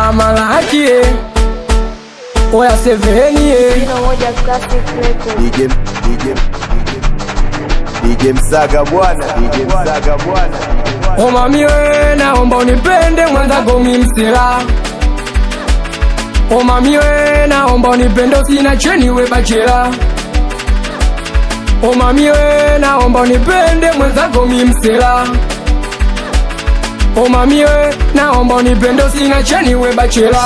amalaki oya seveni Jina moja classic record. DJ DJ DJ Msaga bwana DJ Msaga bwana omamiwe naomba unipende mwenzako mimsela omamiwe naomba unipende usina cheniwe bachela omamiwe naomba unipende mwenzako mimsela omamiwe naomba unipende usina cheniwe bachela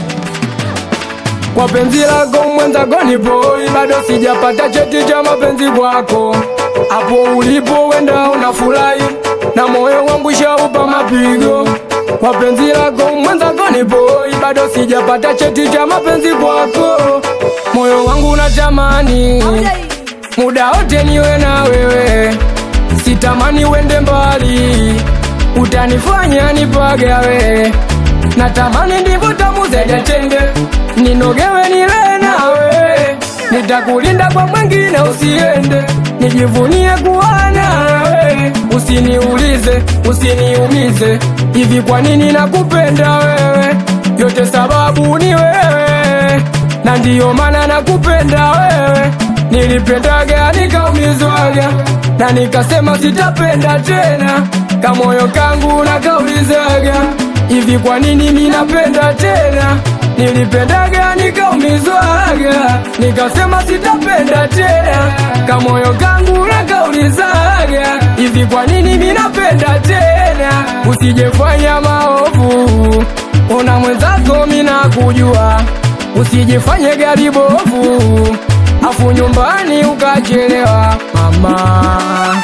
kwa penzi lako mwenzako nipoi bado sijapata cheti cha mapenzi kwako hapo ulipo wenda unafurahi na moyo wangu shaupa mapigo kwa penzi lako mwenzako nipoi bado sijapata cheti cha mapenzi kwako moyo wangu unatamani muda wote niwe na wewe sitamani wende mbali utanifanya nipagawe natamani ndivyo tamu zaidi tende ninogewe nile nawe nitakulinda kwa mwengine usiende nijivunie kuwa nawe usiniulize usiniumize hivi kwa nini nakupenda wewe yote sababu ni wewe na ndiyo maana nakupenda wewe nilipendaga nikaumizwaga na nikasema sitapenda tena kamoyo kangu nakaulizaga hivi kwa nini minapenda tena nilipendaga nikaumizwaga nikasema sitapenda tena kamoyo kangu nakaulizaga hivi kwa nini minapenda tena usijefanya maovu una mwenzako minakujua usijifanye gari bovu afu nyumbani ukachelewa mama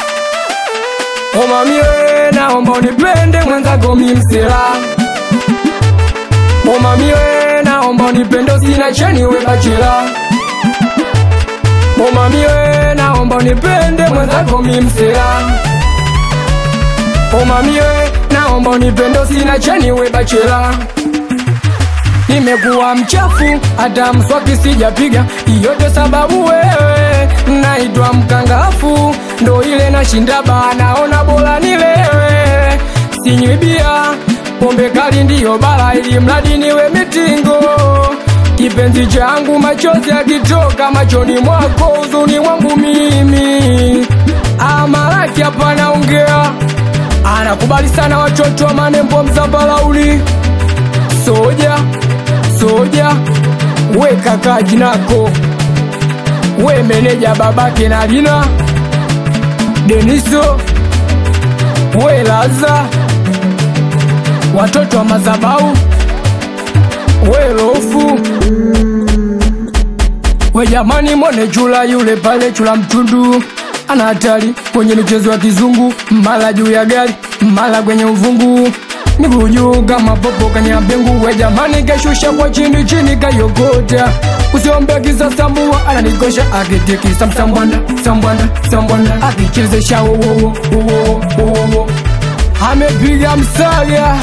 omamiwe naomba unipende mwenzako mimsela omamiwe naomba unipende usina cheniwe bachela omamiwe naomba unipende mwenzako mimsela omamiwe naomba unipende usina cheniwe bachela nimekuwa mchafu hata mswaki sijapiga yote sababu wewe naitwa mkangafu ndo ile nashinda baa naona bora nilewe sinywibia pombe kali ndiyo bala ili mradi niwe mitingo kipenzi changu machozi yakitoka machoni mwako uzuni mwangu mimi amalaki hapa naongea anakubali sana watoto wa manembo mzambalauli soja soja we kaka jinako we meneja babake na lina deniso we laza watoto wa mazabau we lofu we jamani mwone chula yule pale chula mtundu ana hatari kwenye michezo ya kizungu mala juu ya gari mala kwenye uvungu miguu juu kama popo kanyambengu we jamani kashusha kwa chini chini kayokota usiombe kisasambua ananikosha akitikisa msambwanda sambwanda sambwanda akichezesha wowowo wowowo wowowo amepiga msaga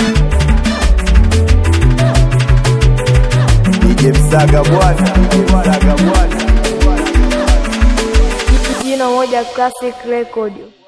DJ Msaga bwana DJ Msaga bwana Jina moja classic record.